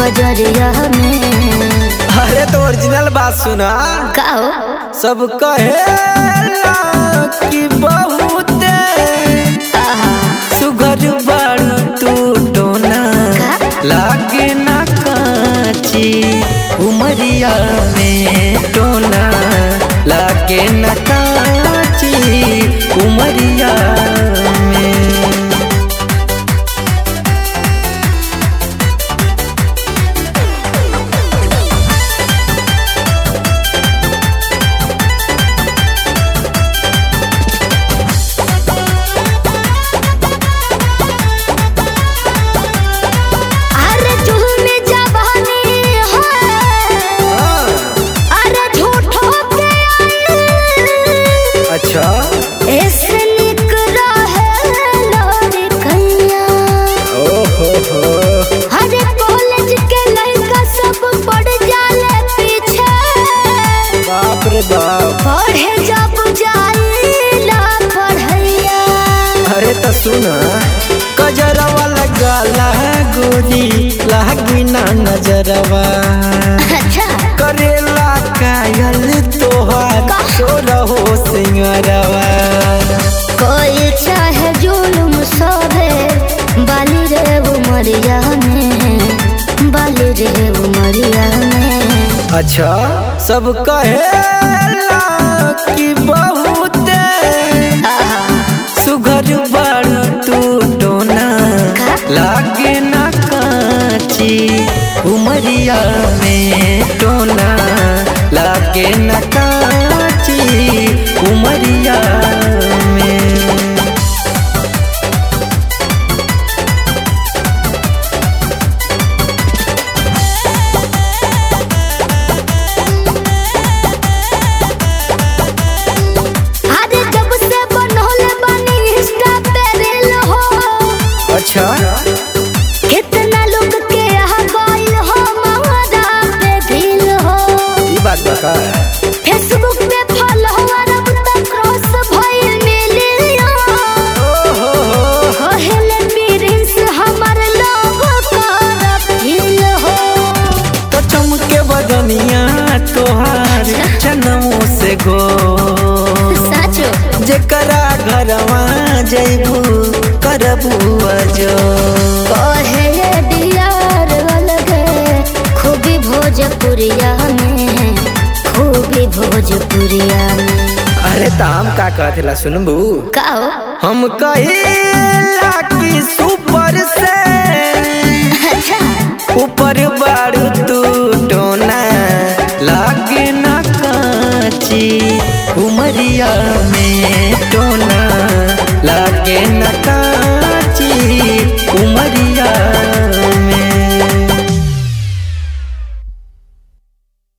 बजरिया में अरे तो ओरिजिनल बात सुना का हो सब कहेला कि बहुते आहा, सुघर बाड़ू तू टोना का? लागे ना काची उमरिया में टोना लागे ना काची उमरिया में अरे झूम जवानी हो अरे झूठो के आई अच्छा ऐसे निक रहे लोरी कैया ओहो हो अरे कॉलेज के लड़का सब पड़ जाले पीछे बाप रे बाप पढ़े जब जाइला पढ़ैया अरे तो सुना कजरवा लगाला गोरी लागी ना नजरवा अच्छा करेला कायल तोहार सो रहो सिंगरवा कोई चाहे जुलुम सोहे बाली रे उमरिया में बाली रे उमरिया में अच्छा सब कहेला कि बहुते आहा, सुघर बाड़ू तू टोना का? लागे ना काची उमरिया में टोना लागे ना काची उमरिया में अरे जब से बनोले बनी इंस्टा पे रील हो अच्छा कितना लोग के आ गइल हो महरा पे दिल हो ई बात बता फेसबुक पे फॉलोअर अब तक क्रॉस भइल मिलियन कहले प्रिंस हमर लोग कर फील हो तो चमके बदनिया तोहार चनमो से गो साचो जेकरा घरवा जैबू करबू अजो कहे डियार अलगे खूबी भोजपुरिया में खूबी भोजपुरिया में अरे ताम का कहला सुनबू का हो हम कहिला कि सुपर से अच्छा ऊपर बारू तू टोना लागे ना काची उमरिया